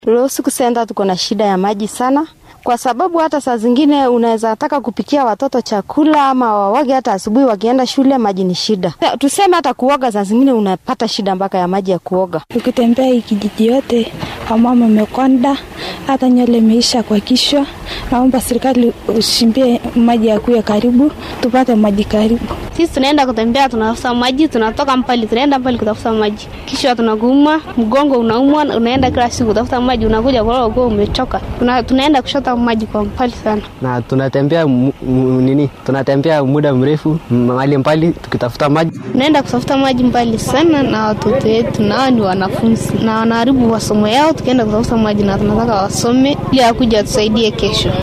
Losiku Center tuko na shida ya maji sana, kwa sababu hata saa zingine unaweza taka kupikia watoto chakula ama wawage hata asubuhi wakienda shule, maji ni shida. Tuseme hata kuoga, saa zingine unapata shida mpaka ya maji ya kuoga. Ukitembea hii kijiji yote, wamama wamekonda, hata nywele imeisha kwa kichwa. Naomba serikali ushimbie maji ya kuya karibu, tupate maji karibu. Sisi tunaenda kutembea, tunatafuta maji, tunatoka mbali, tunaenda mbali kutafuta maji, kisha tunakuuma, mgongo unaumwa, unaenda kila siku kutafuta maji, unakuja kwa kuwa umechoka. Tuna, tunaenda kushota maji kwa mbali sana, na tunatembea mu, mu, nini, tunatembea muda mrefu mahali mbali tukitafuta maji. Tunaenda kutafuta maji mbali sana na watoto wetu, nao ni wanafunzi na wanaharibu masomo yao, tukienda kutafuta maji na tunataka wasome ili akuja tusaidie kesho.